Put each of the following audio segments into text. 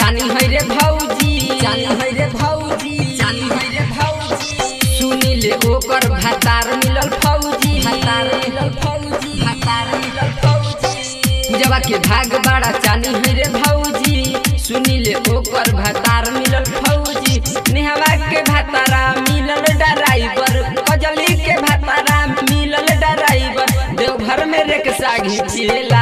चानी है रे भौजी चानी है रे भौजी चानी है रे भौजी सुनीले ओकर भातार मिलल फौजी भातार मिलल फौजी भातार मिलल फौजी पूजवा के भाग बड़ा चानी है रे भौजी सुनीले ओकर भातार मिलल फौजी नेहवा के भातारा मिलल ड्राइवर कजली के भातारा मिलल ड्राइवर देवघर में रिक्शा घिचेला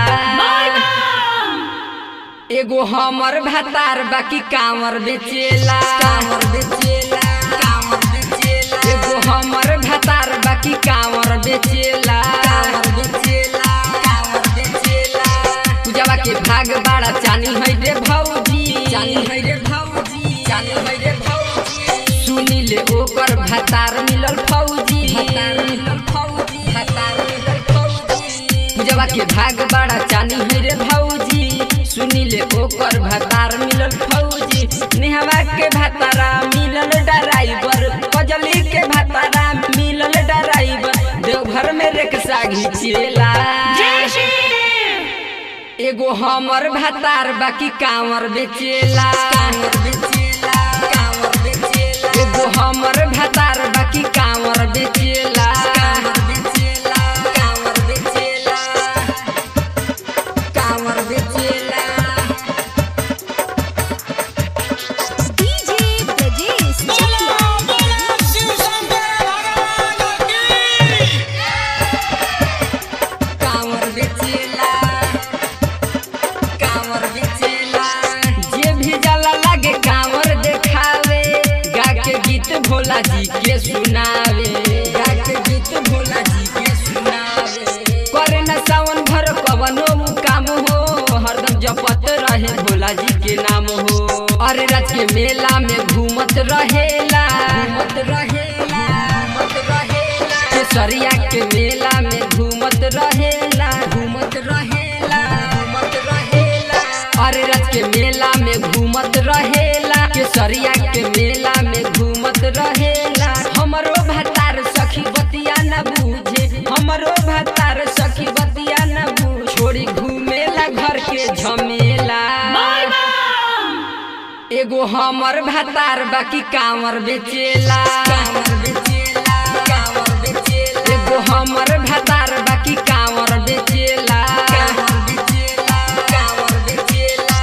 एगो हमर भातार बाकी कांवर बेचेला कांवर बेचेला कांवर बेचेला एगो हमर भातार बाकी कांवर बेचेला कांवर बेचेला कांवर बेचेला पूजवा के भाग बड़ा चानी है रे भौजी चानी है रे भौजी चानी है रे भौजी सुनीले ओकर भातार मिलल फौजी भातार मिलल फौजी भातार मिलल फौजी पूजवा के भाग बड़ा चानी है रे भौजी सुनीले ओकर भातार मिलल फौजी नेहवा के भातारा मिलल ड्राइवर कजली के भातारा मिलल ड्राइवर देवघर में रिक्शा घिचेला एगो हमर भातार बाकी कांवर बेचेला कांवर बेचेला कांवर बेचेला एगो हमर भातार बाकी कांवर बेचेला कांवर बेचेला कांवर बेचेला कांवर बेचेला डीजे ब्रजेश बोलो बोलो शिव शंकर भगवान की कांवर बेचेला कांवर बेचेला जे भी जाला लागे कांवर देखावे गा के गीत भोला जी के सुनावे गा के गीत भोला जी के सुनावे करे न सावन भर कवनो काम हो हरदम जपत रहे भोला जी के नाम हो अरे रात के मेला में घूमत रहेला घूमत रहेला घूमत रहेला केसरिया के मेला में घूमत रहेला घूमत रहेला घूमत रहेला अरे रात के मेला में घूमत रहेला केसरिया के मेला में घूमत रहेला हमरो भतार सखी बतिया न बूझे हमरो भतार सखी बतिया न बूझ छोड़ी घूमेला घर के झमेला एगो हमर भातार बाकी कांवर बेचेला कांवर बेचेला कांवर बेचेला एगो हमर भातार बाकी कांवर बेचेला कांवर बेचेला कांवर बेचेला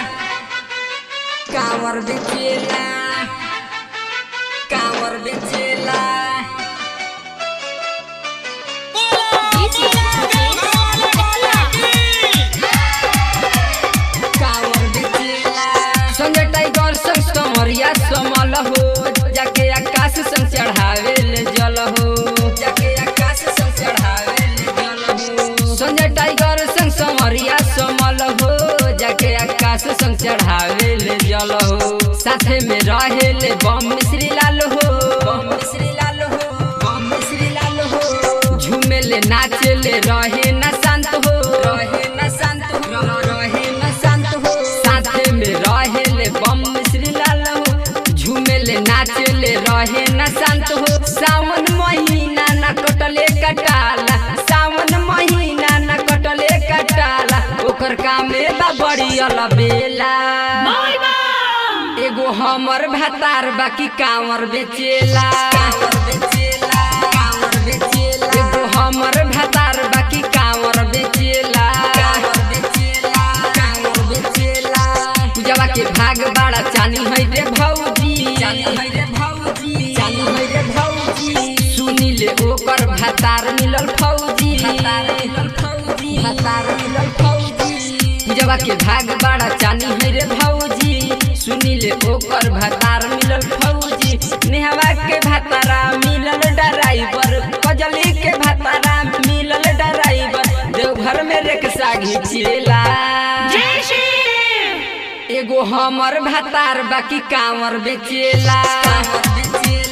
कांवर बेचेला कांवर बेचेला बोलो बोलो भगवान की कांवर बेचेला संजय टाइगर संग समरिया समल हो जाके आकाश संग चढ़ावे ले जल हो जाके आकाश संग चढ़ावे ले जल हो संजय टाइगर संग समरिया समल हो जाके आकाश संग चढ़ावे ले जल हो साथे में रहे ले बम श्री लाल हो बम श्री लाल हो बम श्री लाल हो झूमे ले नाचे ले रहे न शांत हो रहे न शांत हो रहे न शांत हो साथे में रहे ले बम श्री लाल हो झूमे ले नाचे ले रहे न शांत हो सावन महीना न कटले कटाला सावन महीना न कटले कटाला ओकर कामे बा बड़ी अलबेला एगो हमर भातार बाकी कांवर बेचेला कांवर बेचेला कांवर बेचेला एगो हमर भातार बाकी कांवर बेचेला कांवर बेचेला कांवर बेचेला पूजवा के भाग बड़ा चानी है रे भौजी चानी है रे भौजी चानी है रे भौजी सुनीले ओकर भातार मिलल फौजी भातार मिलल फौजी भातार मिलल फौजी पूजवा के भाग बड़ा चानी है रे भौजी सुनीले ओकर भातार मिलल फौजी नेहवा के भातारा मिलल ड्राइवर कजली के भातारा मिलल ड्राइवर देवघर में रिक्शा घिचेला एगो हमर भातार बाकी कांवर बेचेला कांवर बेचेला